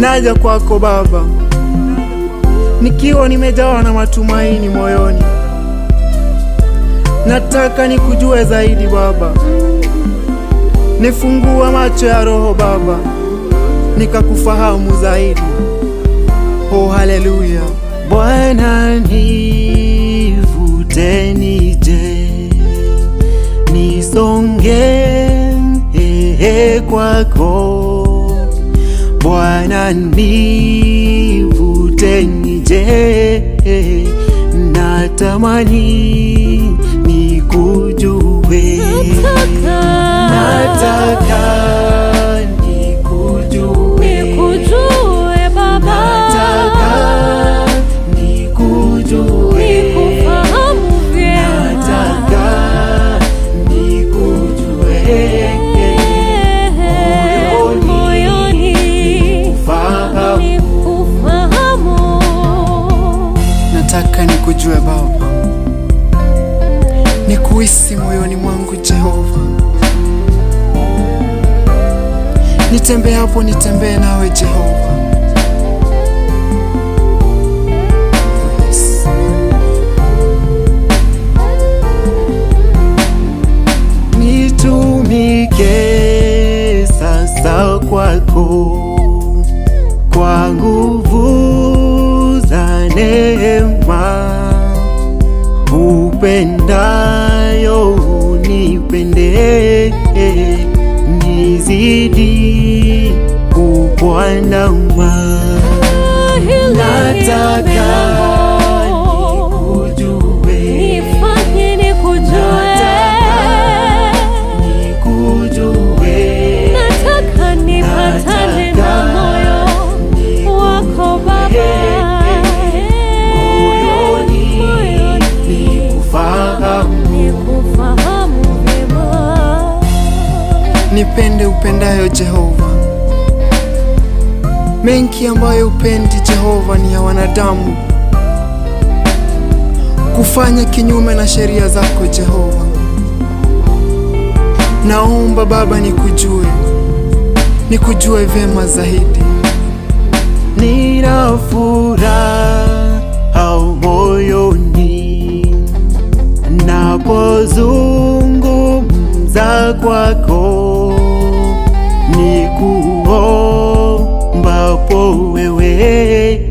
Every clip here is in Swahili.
naja kwako Baba, nikiwa nimejawa na matumaini moyoni. Nataka nikujue zaidi Baba, nifungua macho ya roho Baba, nikakufahamu zaidi. Oh, haleluya! Bwana nivute nije, nisonge ehe kwako. Bwana nivute nije, natamani nikujue, nataka nikujue, Nikujue Baba, nataka nikujue, nikufahamu vyema. nataka nikujue, Moyoni fahamu nikufahamu. Nataka nikujue Baba, nikuhisi moyoni mwangu Jehova, nitembee hapo, nitembee nawe Jehova. Yes. Nitumike sasa kwako kwa nguvu za neema, upendayo unipende, nizidi kukuandama. Nataka nikujue, Nifanye nikujue. nikujue, Nataka nipatane na moyo wako Baba. moyoni nikufahamu. Nikufahamu vyema. Nipende upendayo Jehova. Mengi ambayo upendi Jehova ni ya wanadamu, kufanya kinyume na sheria zako Jehova. Naomba Baba nikujue, nikujue vyema zaidi. Nina furaha moyoni napozungumza kwako, nikuombapo wewe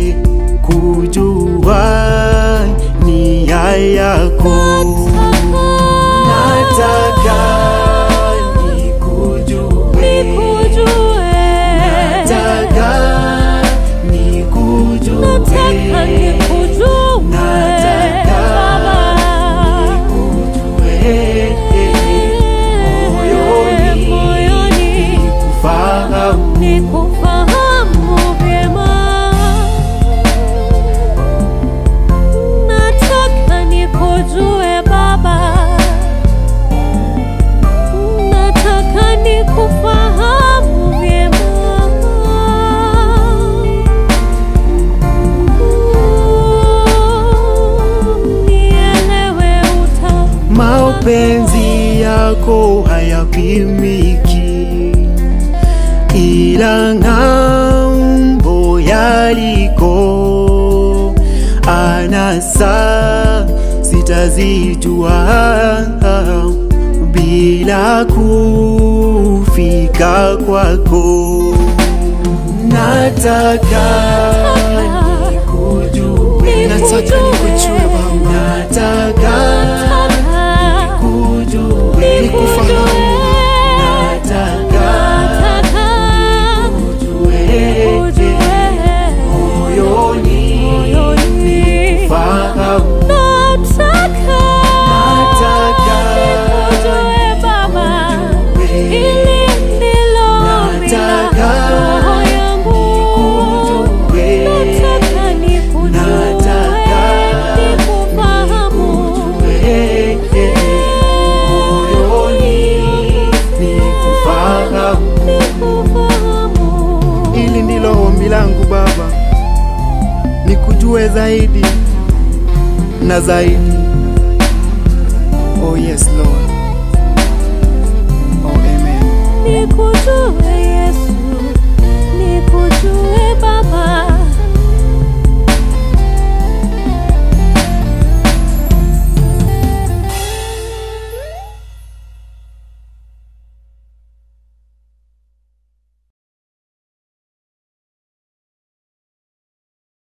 kujua nia yako. Nataka nikujue, Nikujue. nataka nikujue, Nataka nikujue Nataka Baba. nikujue, moyoni Moyoni nikufahamu. nikufahamu vyema. Nataka nikujue Baba. Nataka nikufahamu vyema. Nielewe utamu Mapenzi yako hayapimiki, ila ng'ambo yaliko anasa sitazijua bila kufika kwako. Nataka nikujue, nataka nikujue Baba, nataka nikujue, nikufahamu, nataka nikujue, moyoni nikufahamu, nataka nikujue, moyoni nikufahamu. Hili ndilo ombi langu Baba, nikujue zaidi na zaidi.